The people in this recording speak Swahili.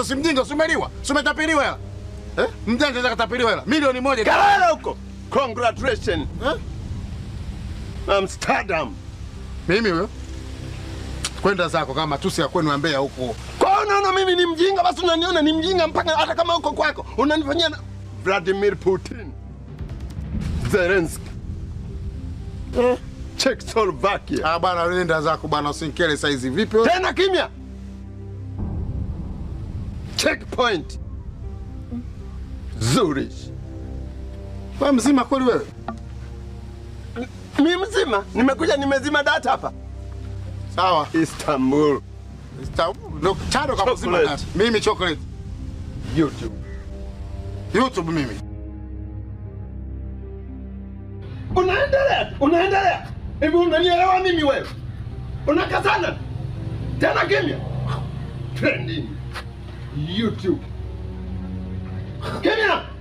Sasa si mjinga, si umeliwa, si umetapeliwa hela eh? Mjanja anaweza katapeliwa hela milioni moja Kalala huko. Congratulations. eh? Amsterdam. Mimi huyo kwenda zako kama tusi ya kwenu ya Mbeya huko. Kwa unaona mimi ni mjinga, basi unaniona ni mjinga mpaka hata kama uko kwako unanifanyia na Vladimir Putin, Zelensky, eh, Czechoslovakia. Ah bwana, nenda zako bwana, usinikele saizi. Vipi wewe? Tena kimya. Checkpoint. Zurich. Wewe mzima kweli wewe? Mi mzima, nimekuja nimezima data hapa. Sawa. Istanbul, Sta- ndo chado kama mzima Chocolate. data. Mimi chocolate. YouTube. YouTube mimi. Unaendelea, unaendelea. Hivi unanielewa mimi wewe? Unakazana tena kimya. Trending. YouTube. Kimya.